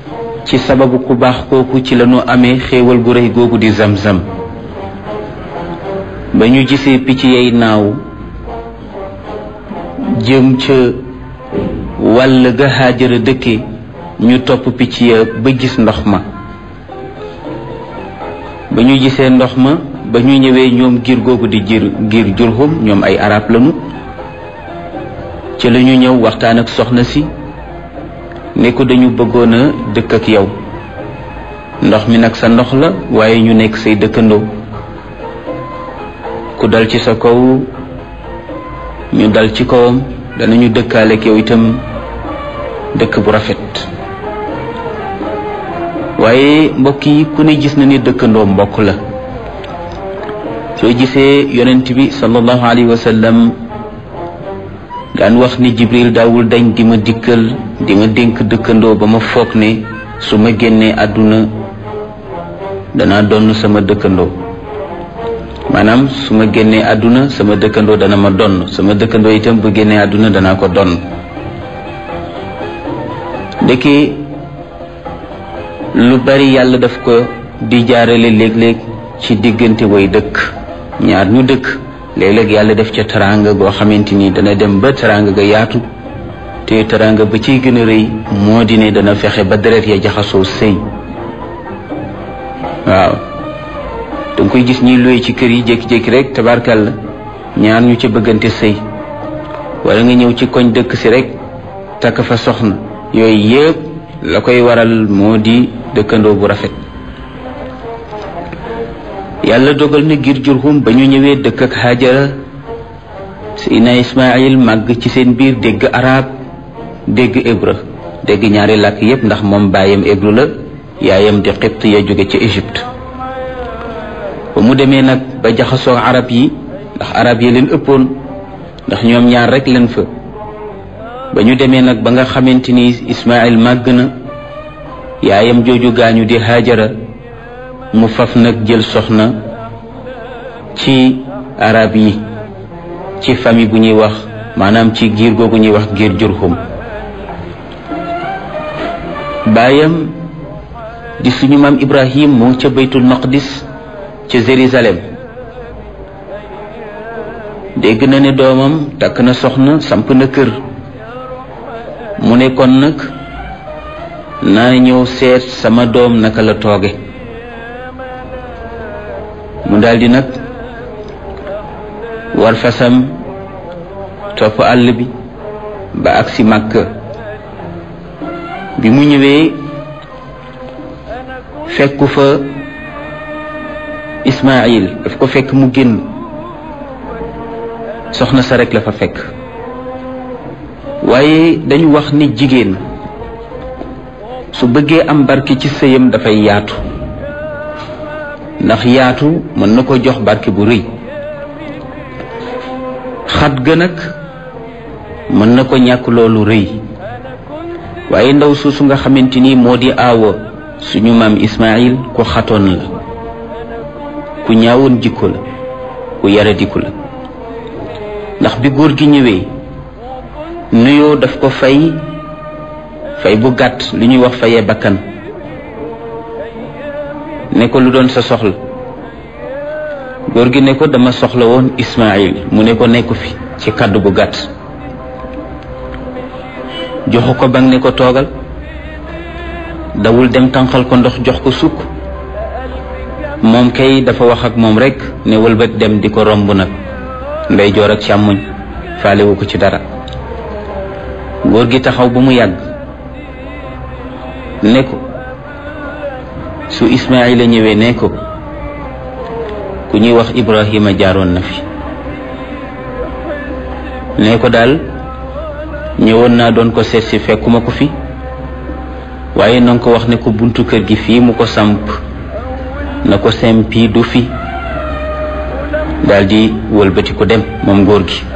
ci sababu ku baax kooku ci lañu amee xéewal gu rëy googu di zamzam ba ñu gisee picc yay naaw jëm ca wàll ga Haajara dëkke ñu topp picc ya ba gis ndox ma ba ñu gisee ndox ma ba ñu ñëwee ñoom giir googu di giir giir Jurhum ñoom ay arab lañu ci la ñu ñëw waxtaan ak soxna si ne ko dañu bëggoon a dëkk ak yow ndox mi nag sa ndox la waaye ñu nekk say dëkkandoo ku dal ci sa kaw ñu dal ci kawam danañu dëkkaale ak yow itam dëkk bu rafet waaye mbokk yi ku ne gis na ni dëkkandoo mbokk la soo gisee yonent bi sallallahu alayhi wa sallam daan wax ni jibril daawul dañ di ma dikkal di ma dénk dëkkandoo ba ma foog ne su ma génnee àdduna danaa donn sama dëkkandoo maanaam su ma génnee àdduna sama dëkkandoo dana ma donn sama dëkkandoo itam bu génnee àdduna danaa ko donn ndeke lu bari yàlla daf ko di jaarale léeg-léeg ci diggante way dëkk ñaar ñu dëkk léeg-léeg yàlla def ca teraanga goo xamante ni dana dem ba teraanga ga yaatu te teraanga ba ciy gën a rëy moo di ne dana fexe ba deret ya jaxasoo sëy waaw danga koy gis ñiy luye ci kër yi jékki-jékki rek tabarkàlla ñaar ñu ca bëggante sëy wala nga ñëw ci koñ dëkk si rek takk fa soxna yooyu yëpp la koy waral moo di dëkkandoo bu rafet yàlla dogal na ngir jurhum ba ñu ñëwee dëkk ak Haajara Seydina Ismaayil màgg ci seen biir dégg arab dégg hébreu dégg ñaari làkk yépp ndax moom baayam hébreu la yaayam di xibt ya jóge ca Égypte ba mu demee nag ba jaxasoo arab yi ndax arab yi leen ëppoon ndax ñoom ñaar rek leen fa ba ñu demee nag ba nga xamante ni Ismaayil màgg na yaayam jooju gaañu di Haajara mu faf nag jël soxna ci arab yi ci famille bu ñuy wax maanaam ci giir googu ñuy wax giir Jurhum baayam di suñu maam Ibrahim mu ngi ca baytul maqdis ca Jérusalem dégg na ne doomam takk na soxna samp na kër mu ne kon nag naa ñëw seet sama doom naka la tooge mu daldi nag war fasam topp àll bi ba agsi Makka bi mu ñëwee fekku fa Ismaayil daf ko fekk mu génn soxna sa rek la fa fekk waaye dañu wax ni jigéen su bëggee am barke ci sëyam dafay yaatu ndax yaatu mën na ko jox barke bu rëy xat ga nag mën na ko ñàkk loolu rëy waaye ndaw suusu nga xamante ni moo di aawa suñu maam Ismaayil ku xatoon la ku ñaawoon jikko la ku yaradiku la ndax bi góor gi ñëwee nuyoo daf ko fay fay bu gàtt li ñuy wax fayee bakkan ne ko lu doon sa soxla góor gi ne ko dama soxla woon Ismaayil mu ne ko nekku fi ci kàddu bu gàtt joxu ko bang ne ko toogal dawul dem tànqal ko ndox jox ko sukk moom kay dafa wax ak moom rekk ne wëlbat dem di ko romb nag ndeyjoor ak càmmoñ faalewu ko ci dara góor gi taxaw ba mu yàgg ne ko su Ismaayila ñëwee ne ko ku ñuy wax Ibrahima jaaroon na fi ne ko daal ñëwoon naa doon ko seet si fekkuma ko fi waaye na nga ko wax ne ko buntu kër gi fii mu ko samp na ko sempi du fi daldi wëlbati ko dem moom góor gi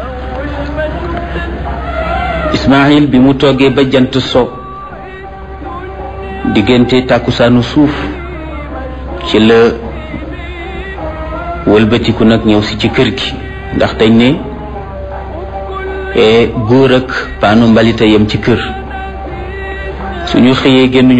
Ismaayil bi mu toggee ba jant so diggante tàkkusaanu suuf ci la wëlbatiku nag ñëw si ci kër gi ndax dañ ne góor ak paanu mbalita yem ci kër suñu xëyee génn